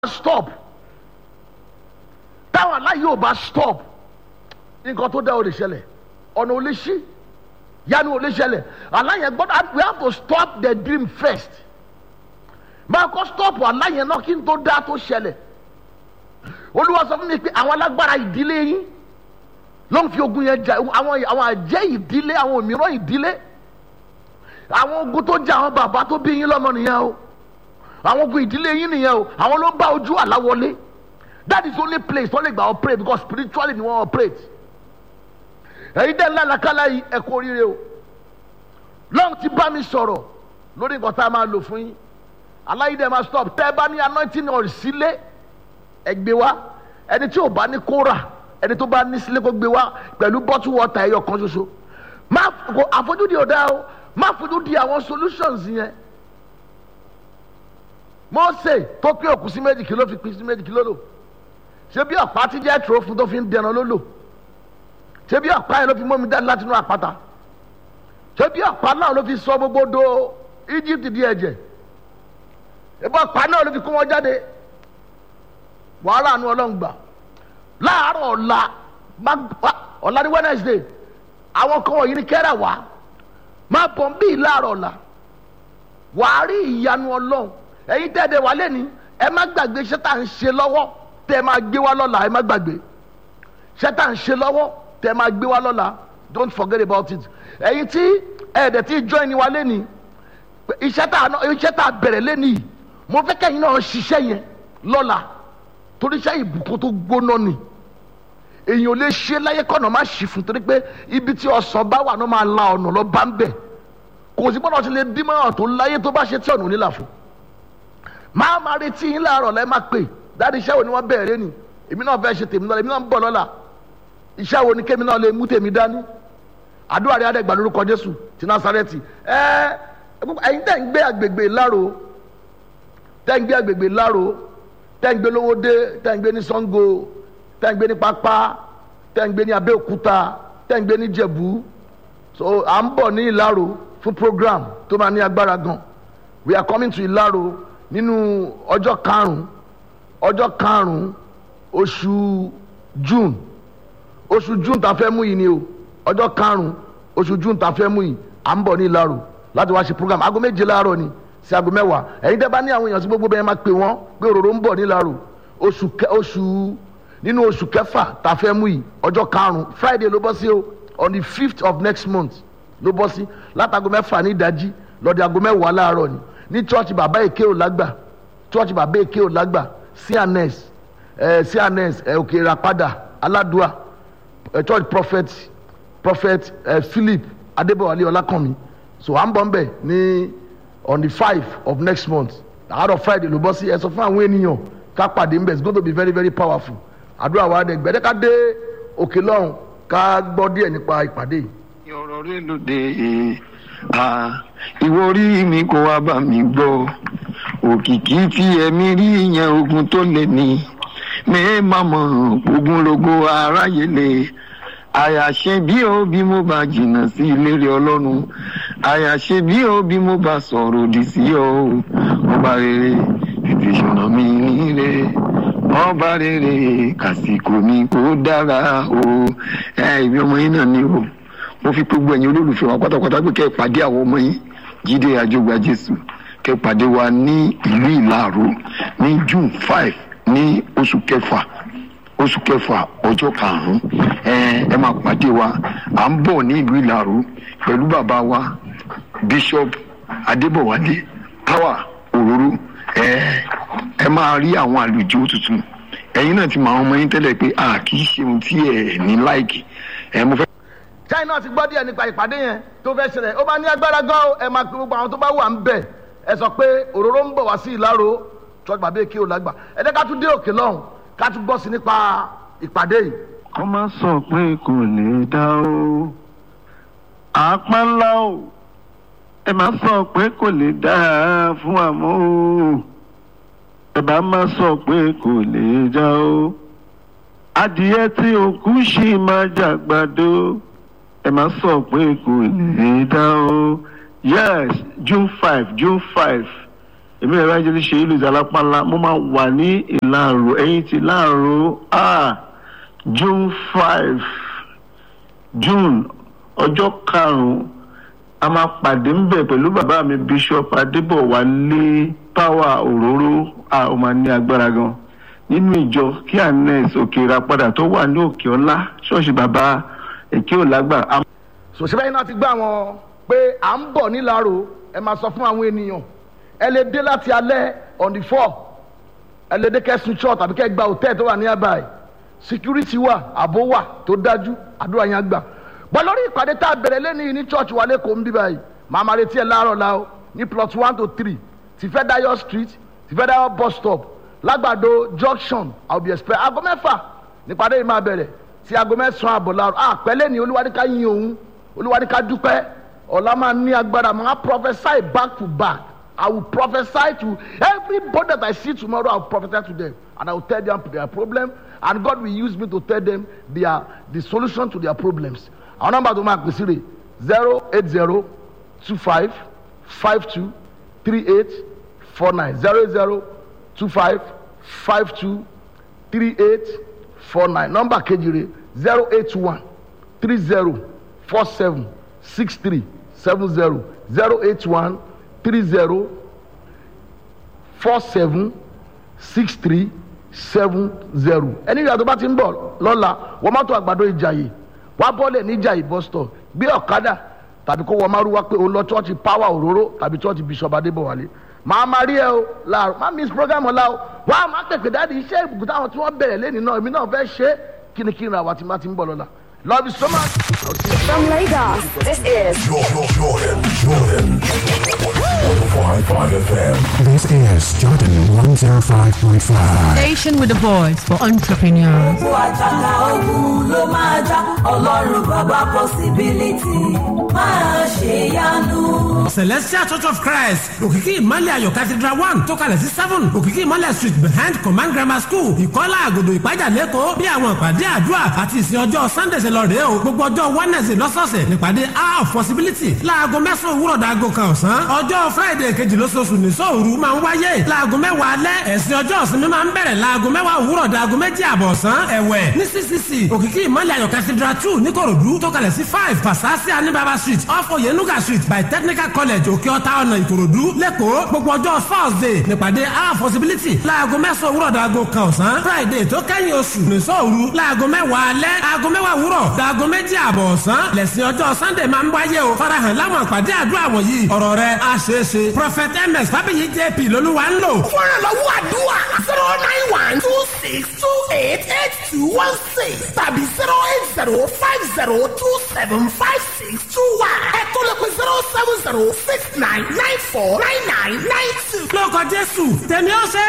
stop táwọn aláyé ò bá stop nǹkan tó dá o lè ṣẹlẹ̀ ọ̀nà ò lè ṣí yanu ò lè ṣẹlẹ̀ aláyẹ gbọ́dọ̀ we have to stop the dream first máa kọ́ stop aláyẹ náà kí n tó dá tó ṣẹlẹ̀ olúwa sọ fún mi pé àwọn alágbára ìdílé yín ló ń fi ogun yẹn jà àwọn àwọn àjẹ́ ìdílé àwọn òmíràn ìdílé àwọn ogun tó jà àwọn bàbá tó bí yín lọ́mọ nìyẹn o àwọn ogun ìdílé yín nìyẹn o àwọn ló ń bá ojú àlá wọlé that is only place tó lè gbà operate because spiritually ni wọ́n operate ẹ̀yin dẹ́ ńlá làkàlà yìí ẹ kú oríire o lọ́run ti bá mi sọ̀rọ̀ lórí nǹkan tá a máa lò fún yín aláyídẹ́ máa stop tẹ́ ẹ bá ní anointing oil sílé ẹ gbé wá ẹni tí ò bá ní kó rà ẹni tó bá ní sílé kó gbé wá pẹ̀lú bottle water ẹyọ kan ṣoṣo má kò àfojúdi ò dáa o má fojú di àwọn solutions yẹn Mósè tó pé òkú sí méjì kìló fi pín sí méjì kìló lò ṣé bí ọ̀pá tí jẹ́ tòró fún tó fi ń dẹran ló lò ṣé bí ọ̀pá yẹn ló fi mọ́mi dáni láti inú àpáta ṣé bí ọ̀pá náà ló fi sọ gbogbo do Egypt di ẹ̀jẹ̀ ṣé bí ọ̀pá náà ló fi kó wọn jáde wàhálà àánú ọlọ́run gbà láàárọ̀ ọ̀la ọ̀la ní Wednesday àwọn kan wọ̀nyí ní kẹ́rà wá máa bọ̀ ń bí láàárọ̀ ọ̀la wàá rí ìyanu ọlọ́run ẹ̀yin tẹ́ẹ̀dẹ̀ wà lẹ́ni ẹ má gbàgbé iṣẹ́ tá à ń ṣe lọ́wọ́ tẹ́ ẹ máa gbé wá lọ́la ẹ má gbàgbé iṣẹ́ tá à ń ṣe lọ́wọ́ tẹ́ ẹ máa gbé wá lọ́la don't forget about it ẹ̀yin tí ẹ̀ẹ́dẹ̀ tí join ni wà lẹ́ni iṣẹ́ tá iṣẹ́ tá a bẹ̀rẹ̀ lẹ́ni yìí mo fẹ́ kẹ́yìn náà ṣiṣẹ́ yẹn lọ́la torí iṣẹ́ ìbùkún tó gbóná ni èèyàn ò lè ṣe láyé kọ́nà má ṣì fún torí pé ibi tí ọ̀sán bá wà náà máa la ọ̀nà lọ bá ń bẹ̀ kò sí gbọ́dọ̀ ti lè dín mọ́ tó láyé tó bá ṣe tí ọ̀nà ò ní là fún máa máa retí yín láàárọ̀ lẹ́ máa pè dáàdi iṣẹ́ wo ni wọ́n bẹ̀rẹ̀ ni èmi náà fẹ́ ṣe tèmi náà èmi náà ń bọ̀ lọ́la iṣẹ́ wo ni kémi náà lè mú tèmi dání àdúrà rẹ̀ adẹ́gbà lórúkọ Jésù ti Násárẹ́tì ẹ ẹ̀yin tẹ́ ń gbé àgbègbè láro tẹ́ ń gbé àgbègbè láro tẹ́ ń gbé lówódé tẹ́ ń gbé ní Ṣàngó tẹ́ ń gbé ní pápá tẹ́ ń gbé ní Abẹ́òkúta tẹ́ ń gbé ní Jẹ̀bú so à ń bọ̀ ní Ìlaro fún program tó máa ní agbára gan we are coming to Ìlaro nínú ọjọ́ karùn-ún ọjọ́ karùn-ún oṣù June oṣù June tá a fẹ́ mú yìí ni o ọjọ́ karùn-ún oṣù June tá a fẹ́ mú yìí à ń bọ̀ ní Ìlaro láti wá ṣe program aago méje láàárọ̀ ni sí aago mẹ́wàá ẹ̀yin tẹ́ bá ní àwọn èèyàn sí gbogbo bẹ́ẹ̀ máa pè wọ́n pé òróró ń bọ̀ ní Ìlaro oṣù oṣù nínú oṣù kẹfà tá a fẹ́ mú yìí ọjọ́ karùn-ún Friday ló bọ́ sí o on the fifth of next month ló bọ́ sí látago mẹ́fà ní ìdájí lọ́dẹ aago mẹ́wàá láàárọ̀ ni ní church bàbá èké ò lágbà church bàbá èké ò lágbà cns ẹ cns ẹ òkè ìràpadà aládùá ẹ church prophet prophet ẹ philip adébọwálé ọlákànmí so à ń bọ̀ nbẹ̀ ní on the five of next month àárọ̀ friday ló bọ́ sí ẹ sọ fún àwọn ènìyàn ká pàdé nbẹ̀ it's going to be very very powerful àdúrà wa dẹ̀ gbẹ́dẹ́ ká dé òkè lọ́hùn ká gbọ́ díẹ̀ nípa ìpàdé yìí ọ̀rọ̀ rẹ lóde ìwọ orí mi kò wá bá mi gbọ́ òkìkí tí ẹ̀mí rí yẹn ogun tó lé ní mẹ́ẹ̀mà mọ̀ ogunlogo aráyé lè àyàṣe bí ó bí mo bá jìnnà sí ìlérí ọlọ́run àyàṣe bí ó bí mo bá sọ̀rọ̀ òdì sí ọ ọba rere tètè ṣọ̀nà mi níre ọba rere kàsìkò mi kò dára o ẹ ìbí ọmọ yín náà ni o mo fi gbogbo ẹ̀yin olólùfẹ́ wa pátápátá pé kẹ́ ẹ pàdé àwọn ọmọ yín jíde àjọgbà jésù kẹ́ ẹ pàdé wa ní ìlú ìlàró ní june five ní oṣù kẹfà oṣù kẹfà ọjọ́ karùn-ún ẹ ẹ máa pàdé wa à ń bọ̀ ní ìlú ìlàró pẹ̀lú bàbá wa bishop adébọ̀wálé power òróró ẹ ẹ máa rí àwọn àlùjọ tuntun ẹ̀yin náà ti mọ àwọn ọmọ yín tẹ́lẹ̀ pé a kì í ṣe ohun tí ẹ ní láìkì ẹ mo fẹ́ china ti gbọ́ díẹ̀ nípa ìpàdé yẹn tó fẹ́ ṣẹlẹ̀ ó bá ní agbára gan o ẹ máa pe gbogbo àwọn tó bá wà ń bẹ̀ ẹ sọ pé òróró ń bọ̀ wá sí ìlàró church bàbá èké ò lágbà ẹ jẹ́ ká tún dé òkè lọ́hùn ká tún gbọ́ sí nípa ìpàdé yìí. kọ́ máa sọ pé kò lè dá o àpá ńlá o ẹ máa sọ pé kò lè dá fún àmọ́ o ẹ bá máa sọ pé kò lè dá o adìyẹ tí òkú ṣì máa jàgbàdo ẹ máa sọ pé kò lè dá o yes june five june five èmi ẹ̀rọ ajẹ́lẹ̀ ṣe ìlú ìdálápàlà mo máa wà ní ìlàrò ẹ̀yìn ti láàrò ah june five june ọjọ́ karùn-ún a máa pàdé ńbẹ̀ pẹ̀lú bàbá mi bishop adébọ̀wálé power òróró a ó máa ní agbára gan nínú ìjọ kí anes òkèèrà padà tó wà ní òkè ọlá ṣọ́ọ̀ṣì bàbá èké òlágbà a sòṣèlú yìí náà ti gbá wọn pé à ń bọ̀ nílàró ẹ máa sọ fún àwọn ènìyàn ẹ lè dé láti alẹ́ on the four ẹ lè dé kẹsùn church tàbí kẹ gba hòtẹ́ẹ̀ tó wà ní abàì security wà ààbò wà tó dájú àdúrà yẹn á gbà bọ́ lórí ìpàdé tá a bẹ̀rẹ̀ lẹ́nu yìí ní church wa lẹ́kọ̀ọ́ ń bí báyìí màá máa retí ẹ láàárọ̀ la o ní plot one to three ti federal street ti federal bus stop lágbàdo junction i will be expect aago mẹ́fà nípàdé yìí máa bẹ̀rẹ̀ sí aago mẹ́sàn-án àbọ̀ láàárọ̀ àpẹẹlẹ́ ni olúwadíká yin òun olúwadíká dúpẹ́ ọ̀la máa ní agbára máa prophesy back to back i will prophesy to everybody that i see tomorrow i will prophesy to them and i will tell them their problem and god will use me to tell them their the solution to their problems àwọn nọmba tó máa pè sí rè zero eight zero two five five two three eight four nine zero eight zero two five five two three eight four nine nọmba kejì rè zero eight one three zero four seven six three seven zero zero eight one three zero four seven six three seven zero ẹni ìyá tó bá ti ń bọ̀ lọ́la wọ́n mọ́tò àgbàdo ìjàyè wá bọ́ọ̀lẹ̀ níjàyè bus stop gbé ọ̀kadà tàbí kó wọ́n máa rú wá pé òun lọ chọ́ọ̀chì power òróró tàbí chọ́ọ̀chì bishop adébọ̀wálé màá máa rí ẹ o láàrú má miss program ọ̀la o wá á máa pèpè dáàdi iṣẹ́ ìbùkún táwọn tí wọ́n bẹ̀rẹ̀ lẹ́ni náà èmi náà fẹ́ ṣe é kínníkínní àwa tí má ti ń bọ̀ lọ́la love you so much. From Lagos, this is Jordan, Jordan, Jordan. 105.5 FM. This is Jordan 105.5. Station with a voice for entrepreneurs. gbogbo àjàkà ogun ló máa já ọlọ́run bàbá possibility máa ṣe yanu. celestial church of christ òkìkí ìmọ̀lẹ̀ ayọ̀ cathedral one tó kalẹ̀ sí seven òkìkí ìmọ̀lẹ̀ street behind command grammar school ìkọ́lá àgòdò ìpájà lẹ́kọ̀ọ́ bí àwọn ìpàdé àdúrà àti ìsìn ọjọ́ sunday ṣe lọ rèé o gbogbo ọjọ́ wednesday lọ́sọ̀ọ̀sẹ̀ nípàdé hour of possibility láago mẹ́sàn-án òwúrọ̀ dàgò kan ọ̀sán ọjọ́ friday kejì lóṣooṣù ní sóòru máa ń wáyé láago mẹ́wàá alẹ́ ẹ̀sìn ọjọ́ ìsinmi máa ń bẹ̀rẹ̀ láago mẹ́wàá òwúrọ̀ dàgò méjì àbọ̀ ọ̀sán ẹ̀wẹ̀ ní ccc òkìkí ìmọ̀lẹ̀ ayọ̀ cathedral two níkòròdú tó kalẹ̀ sí five pasasi anibaba street off oyenuga street by technical college òkè ọ̀tá ọ̀nà ìkòròdú lẹ́kọ̀ọ́ gbogbo ọjọ́ thursday nípàdé our possibility láago mẹ́sàn-án òwúrọ̀ dàgò kan ọ̀sán friday tó kẹ́yìn oṣù nìṣọ́ọ̀rù láago mẹ́wàá alẹ́ aago mẹ́wàá òwúrọ̀ dàgò méjì àbọ̀ ọ̀sán lẹ́sìn ọjọ́ sunday máa ń wáyé o farahàn láwọn àpàdé àdúrà wọ̀nyí ọ̀rọ̀ rẹ̀ á ṣeé ṣe prophet ms fábíyì jp lolúwa ń lò. fúnra lọ́wọ́ àdúrà zero nine one two six two eight eight two one six tàbí zero eight zero five zero two seven five six two one ẹ̀kọ́ lè pe zero seven zero six nine nine four nine nine nine two. lórúkọ jésù tèmi ó ṣe é